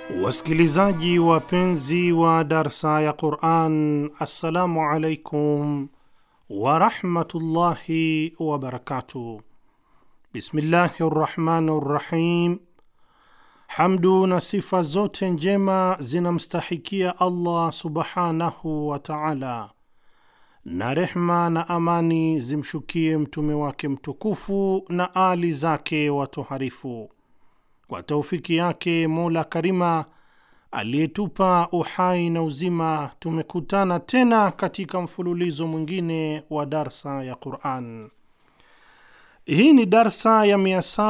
Wasikilizaji wapenzi wa darsa ya Quran, assalamu alaikum warahmatullahi wabarakatuh. Bismillahi rrahmani rrahim. Hamdu na sifa zote njema zinamstahikia Allah subhanahu wa taala, na rehma na amani zimshukie mtume wake mtukufu na ali zake watoharifu. Kwa taufiki yake Mola Karima aliyetupa uhai na uzima, tumekutana tena katika mfululizo mwingine wa darsa ya Quran. Hii ni darsa ya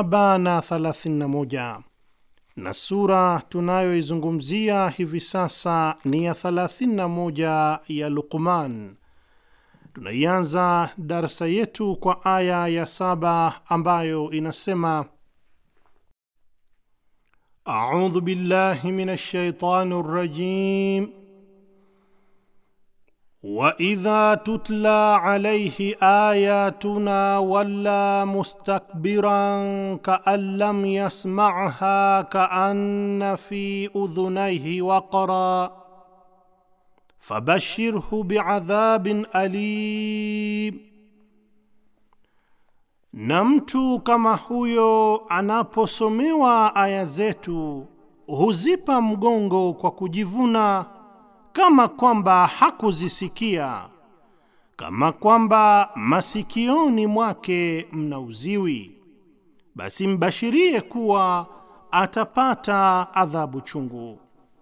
731 na sura tunayoizungumzia hivi sasa ni ya 31 ya Luqman. Tunaianza darsa yetu kwa aya ya saba ambayo inasema A'udhu billahi minash shaitani rrajim wa idha tutla alayhi ayatuna walla mustakbiran ka'an lam yasma'ha ka'anna fi udhunayhi waqra fabashirhu bi'adhabin alim na mtu kama huyo anaposomewa aya zetu huzipa mgongo kwa kujivuna, kama kwamba hakuzisikia, kama kwamba masikioni mwake mna uziwi, basi mbashirie kuwa atapata adhabu chungu.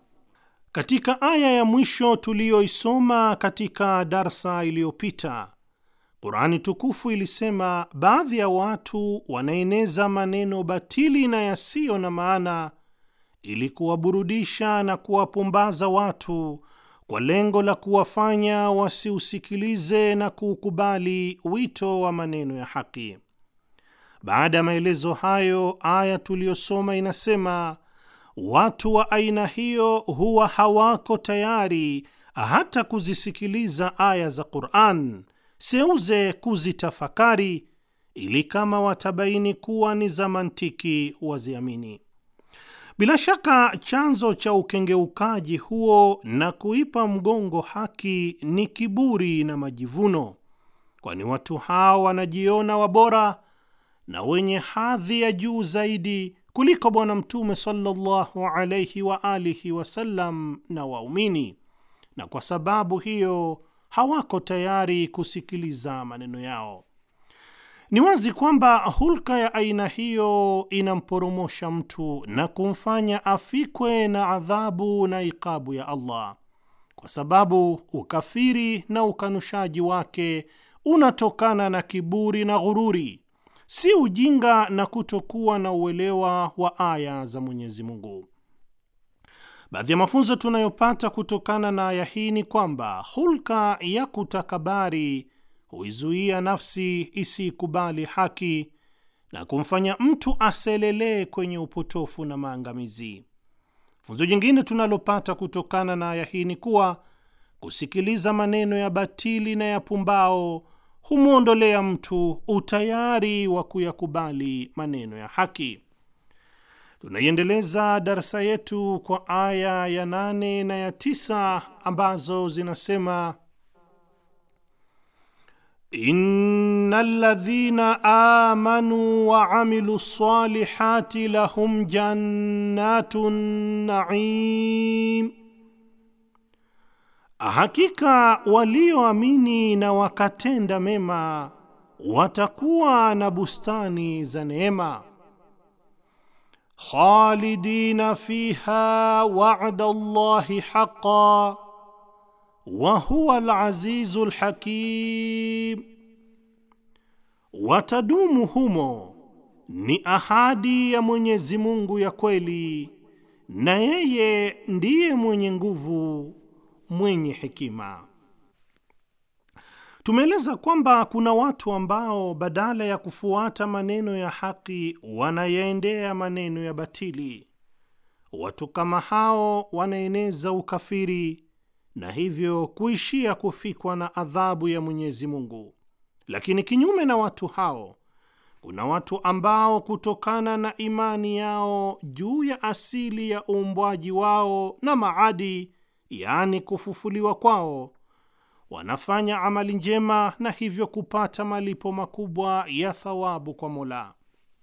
Katika aya ya mwisho tuliyoisoma katika darsa iliyopita Qurani tukufu ilisema baadhi ya watu wanaeneza maneno batili na yasiyo na maana ili kuwaburudisha na kuwapumbaza watu kwa lengo la kuwafanya wasiusikilize na kuukubali wito wa maneno ya haki. Baada ya maelezo hayo, aya tuliyosoma inasema watu wa aina hiyo huwa hawako tayari hata kuzisikiliza aya za Qur'an seuze kuzitafakari ili kama watabaini kuwa ni za mantiki waziamini. Bila shaka chanzo cha ukengeukaji huo na kuipa mgongo haki ni kiburi na majivuno, kwani watu hao wanajiona wabora na wenye hadhi ya juu zaidi kuliko Bwana Mtume sallallahu alayhi wa alihi wasallam na waumini, na kwa sababu hiyo hawako tayari kusikiliza maneno yao. Ni wazi kwamba hulka ya aina hiyo inamporomosha mtu na kumfanya afikwe na adhabu na ikabu ya Allah, kwa sababu ukafiri na ukanushaji wake unatokana na kiburi na ghururi, si ujinga na kutokuwa na uelewa wa aya za Mwenyezi Mungu. Baadhi ya mafunzo tunayopata kutokana na aya hii ni kwamba hulka ya kutakabari huizuia nafsi isiikubali haki na kumfanya mtu aselelee kwenye upotofu na maangamizi. Funzo jingine tunalopata kutokana na aya hii ni kuwa kusikiliza maneno ya batili na ya pumbao humwondolea mtu utayari wa kuyakubali maneno ya haki. Tunaiendeleza darsa yetu kwa aya ya nane na ya tisa ambazo zinasema Innal ladhina amanu wa amilu ssalihati lahum jannatun naim, hakika walioamini na wakatenda mema watakuwa na bustani za neema khalidina fiha wa'da Allahi haqqan wa huwa al-azizu al-hakim, watadumu humo, ni ahadi ya Mwenyezi Mungu ya kweli, na yeye ndiye mwenye nguvu, mwenye hekima. Tumeeleza kwamba kuna watu ambao badala ya kufuata maneno ya haki wanayaendea maneno ya batili. Watu kama hao wanaeneza ukafiri na hivyo kuishia kufikwa na adhabu ya Mwenyezi Mungu. Lakini kinyume na watu hao, kuna watu ambao kutokana na imani yao juu ya asili ya uumbwaji wao na maadi, yaani kufufuliwa kwao, wanafanya amali njema na hivyo kupata malipo makubwa ya thawabu kwa Mola.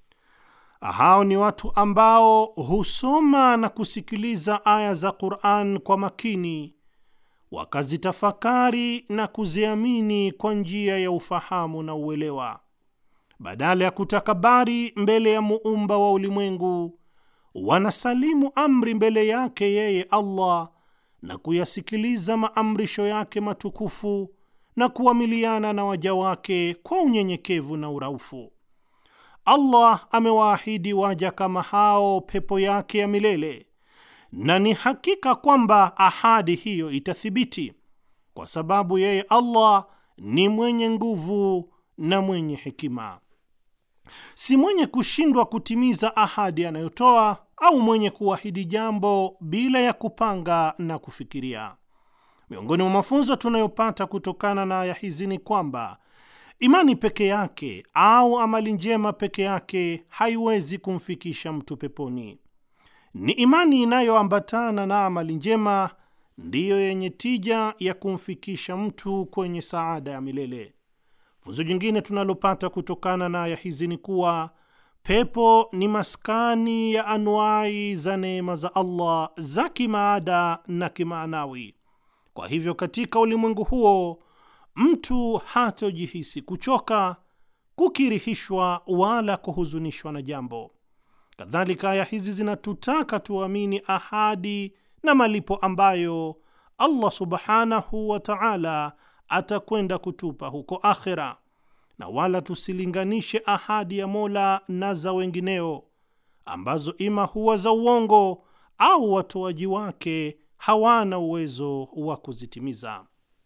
Hao ni watu ambao husoma na kusikiliza aya za Qur'an kwa makini, wakazitafakari na kuziamini kwa njia ya ufahamu na uelewa badala ya kutakabari mbele ya muumba wa ulimwengu, wanasalimu amri mbele yake yeye Allah na kuyasikiliza maamrisho yake matukufu na kuamiliana na waja wake kwa unyenyekevu na uraufu. Allah amewaahidi waja kama hao pepo yake ya milele, na ni hakika kwamba ahadi hiyo itathibiti, kwa sababu yeye Allah ni mwenye nguvu na mwenye hekima si mwenye kushindwa kutimiza ahadi anayotoa au mwenye kuahidi jambo bila ya kupanga na kufikiria. Miongoni mwa mafunzo tunayopata kutokana na aya hizi ni kwamba imani peke yake au amali njema peke yake haiwezi kumfikisha mtu peponi. Ni imani inayoambatana na amali njema ndiyo yenye tija ya kumfikisha mtu kwenye saada ya milele. Funzo jingine tunalopata kutokana na aya hizi ni kuwa pepo ni maskani ya anuai za neema za Allah za kimaada na kimaanawi. Kwa hivyo, katika ulimwengu huo mtu hatojihisi kuchoka, kukirihishwa wala kuhuzunishwa na jambo. Kadhalika, aya hizi zinatutaka tuamini ahadi na malipo ambayo Allah subhanahu wa ta'ala atakwenda kutupa huko akhera, na wala tusilinganishe ahadi ya Mola na za wengineo ambazo ima huwa za uongo au watoaji wake hawana uwezo wa kuzitimiza.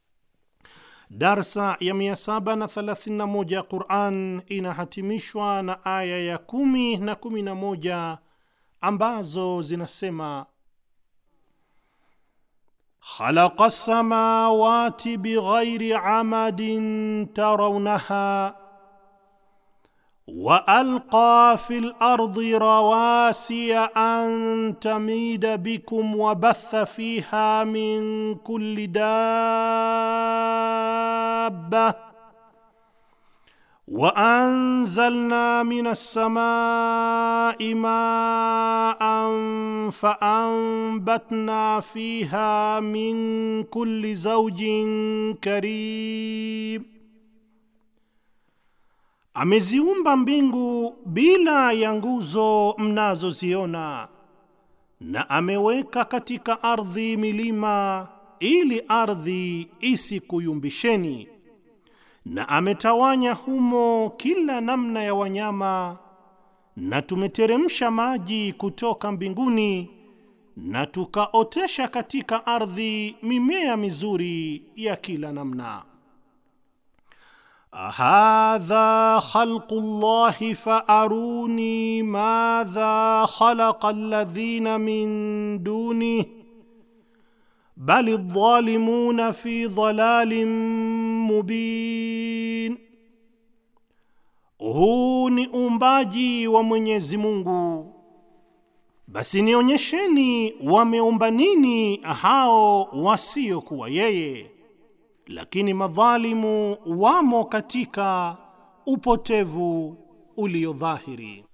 Darsa ya 731 ya Qur'an inahatimishwa na aya ya 10 na 11 ambazo zinasema خلق السماوات بغير عمد ترونها والقى في الارض رواسي ان تميد بكم وبث فيها من كل دابه وانزلنا من السماء ماء فانبتنا فيها من كل زوج كريم ameziumba mbingu bila ya nguzo mnazoziona na ameweka katika ardhi milima ili ardhi isikuyumbisheni na ametawanya humo kila namna ya wanyama, na tumeteremsha maji kutoka mbinguni, na tukaotesha katika ardhi mimea mizuri ya kila namna. Hadha khalqu llahi faaruni madha khalaqa alladhina min dunihi bali dhalimuna fi dhalalin mubin, huu ni uumbaji wa Mwenyezi Mungu, basi nionyesheni wameumba nini hao wasiokuwa yeye, lakini madhalimu wamo katika upotevu ulio dhahiri.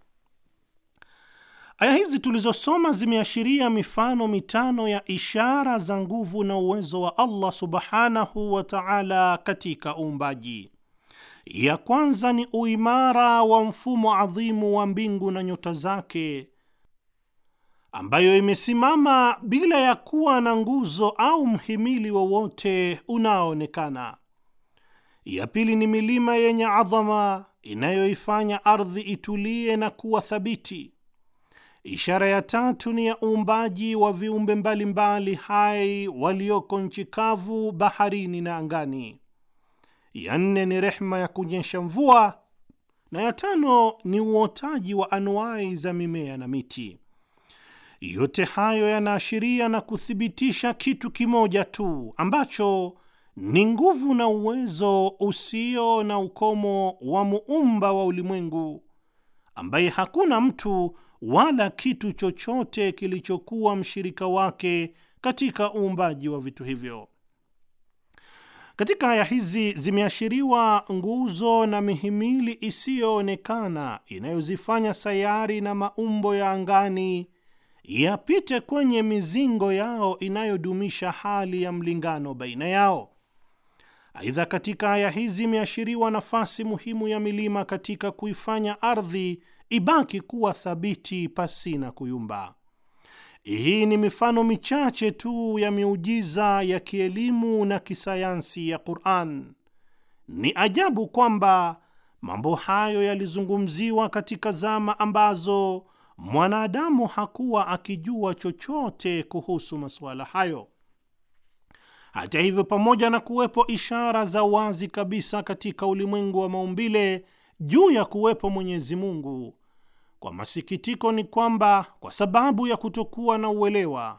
Aya hizi tulizosoma zimeashiria mifano mitano ya ishara za nguvu na uwezo wa Allah subhanahu wa ta'ala katika uumbaji. Ya kwanza ni uimara wa mfumo adhimu wa mbingu na nyota zake, ambayo imesimama bila ya kuwa na nguzo au mhimili wowote unaoonekana. Ya pili ni milima yenye adhama inayoifanya ardhi itulie na kuwa thabiti. Ishara ya tatu ni ya uumbaji wa viumbe mbalimbali hai walioko nchi kavu, baharini na angani. Ya nne ni rehma ya kunyesha mvua, na ya tano ni uotaji wa anuai za mimea na miti. Yote hayo yanaashiria na kuthibitisha kitu kimoja tu ambacho ni nguvu na uwezo usio na ukomo wa muumba wa ulimwengu, ambaye hakuna mtu wala kitu chochote kilichokuwa mshirika wake katika uumbaji wa vitu hivyo. Katika aya hizi zimeashiriwa nguzo na mihimili isiyoonekana inayozifanya sayari na maumbo ya angani yapite kwenye mizingo yao inayodumisha hali ya mlingano baina yao. Aidha, katika aya hizi imeashiriwa nafasi muhimu ya milima katika kuifanya ardhi ibaki kuwa thabiti pasina kuyumba. Hii ni mifano michache tu ya miujiza ya kielimu na kisayansi ya Qur'an. Ni ajabu kwamba mambo hayo yalizungumziwa katika zama ambazo mwanadamu hakuwa akijua chochote kuhusu masuala hayo. Hata hivyo, pamoja na kuwepo ishara za wazi kabisa katika ulimwengu wa maumbile juu ya kuwepo Mwenyezi Mungu, kwa masikitiko ni kwamba kwa sababu ya kutokuwa na uelewa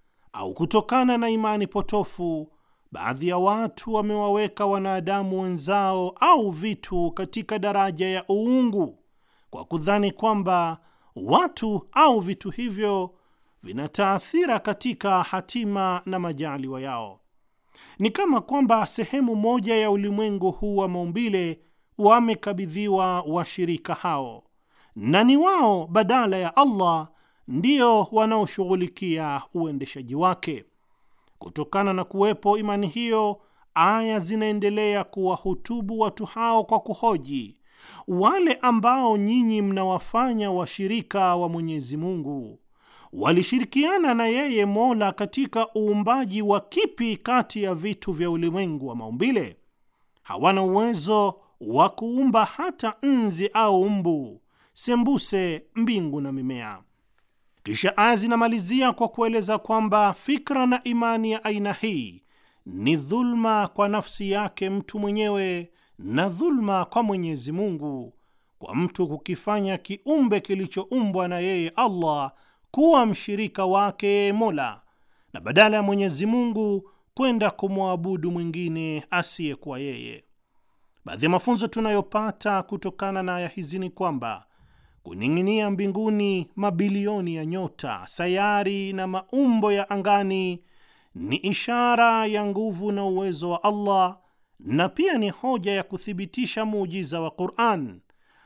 au kutokana na imani potofu, baadhi ya watu wamewaweka wanadamu wenzao au vitu katika daraja ya uungu kwa kudhani kwamba watu au vitu hivyo vina taathira katika hatima na majaliwa yao. Ni kama kwamba sehemu moja ya ulimwengu huu wa maumbile wamekabidhiwa washirika hao na ni wao badala ya Allah ndio wanaoshughulikia uendeshaji wake. Kutokana na kuwepo imani hiyo, aya zinaendelea kuwahutubu watu hao kwa kuhoji, wale ambao nyinyi mnawafanya washirika wa Mwenyezi Mungu walishirikiana na yeye Mola katika uumbaji wa kipi kati ya vitu vya ulimwengu wa maumbile? Hawana uwezo wa kuumba hata nzi au mbu sembuse, mbingu na mimea. Kisha aya zinamalizia kwa kueleza kwamba fikra na imani ya aina hii ni dhulma kwa nafsi yake mtu mwenyewe na dhulma kwa Mwenyezi Mungu, kwa mtu kukifanya kiumbe kilichoumbwa na yeye Allah kuwa mshirika wake Mola, na badala ya Mwenyezi Mungu kwenda kumwabudu mwingine asiyekuwa yeye. Baadhi ya mafunzo tunayopata kutokana na aya hizi ni kwamba kuning'inia mbinguni mabilioni ya nyota, sayari na maumbo ya angani ni ishara ya nguvu na uwezo wa Allah na pia ni hoja ya kuthibitisha muujiza wa Qur'an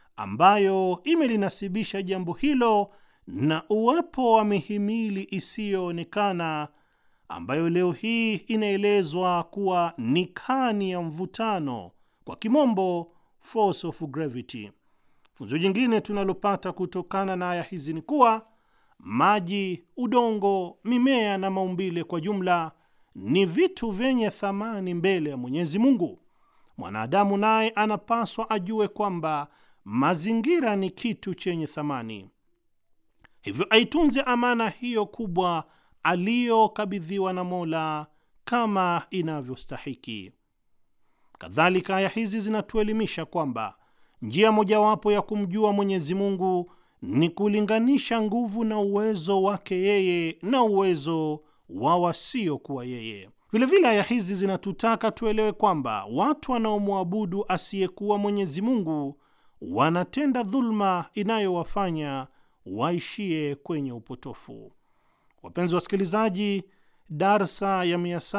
ambayo imelinasibisha jambo hilo na uwepo wa mihimili isiyoonekana ambayo leo hii inaelezwa kuwa ni kani ya mvutano, kwa kimombo force of gravity. Funzo jingine tunalopata kutokana na aya hizi ni kuwa maji, udongo, mimea na maumbile kwa jumla ni vitu vyenye thamani mbele ya Mwenyezi Mungu. Mwanadamu naye anapaswa ajue kwamba mazingira ni kitu chenye thamani, hivyo aitunze amana hiyo kubwa aliyokabidhiwa na Mola kama inavyostahiki. Kadhalika, aya hizi zinatuelimisha kwamba njia mojawapo ya kumjua Mwenyezi Mungu ni kulinganisha nguvu na uwezo wake yeye na uwezo wa wasiokuwa yeye. Vilevile aya hizi zinatutaka tuelewe kwamba watu wanaomwabudu asiyekuwa Mwenyezi Mungu wanatenda dhulma inayowafanya waishie kwenye upotofu. Wapenzi wasikilizaji, darsa ya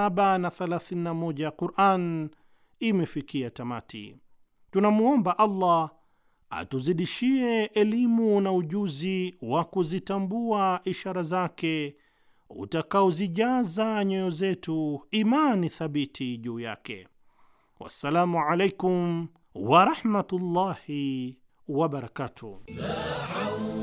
731 ya Quran imefikia tamati. Tunamwomba Allah atuzidishie elimu na ujuzi wa kuzitambua ishara zake utakaozijaza nyoyo zetu imani thabiti juu yake. Wassalamu alaikum warahmatullahi wabarakatuh.